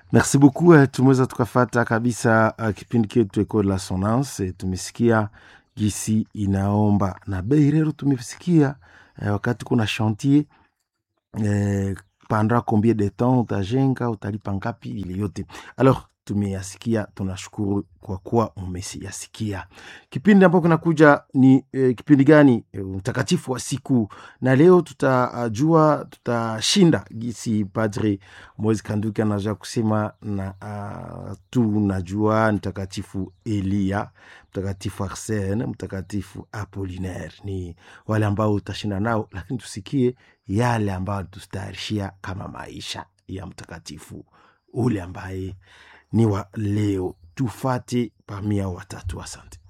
merci beaucoup eh, tumeweza tukafata kabisa uh, kipindi chetu eko la sonance tumesikia gisi inaomba na bei rero tumesikia eh, wakati kuna chantier eh, pendant combien de temps utajenga utalipa ngapi ile yote alors tumeyasikia tunashukuru kwa kuwa umesiyasikia kipindi ambapo kinakuja ni eh, kipindi gani eh, mtakatifu wa siku na leo tutajua tutashinda gisi padre moise kanduki anaja kusema na uh, tunajua mtakatifu elia mtakatifu arsene mtakatifu apolinaire ni wale ambao utashinda nao lakini tusikie yale ambayo tutayarishia kama maisha ya mtakatifu ule ambaye ni wa leo tufate pamia watatu asante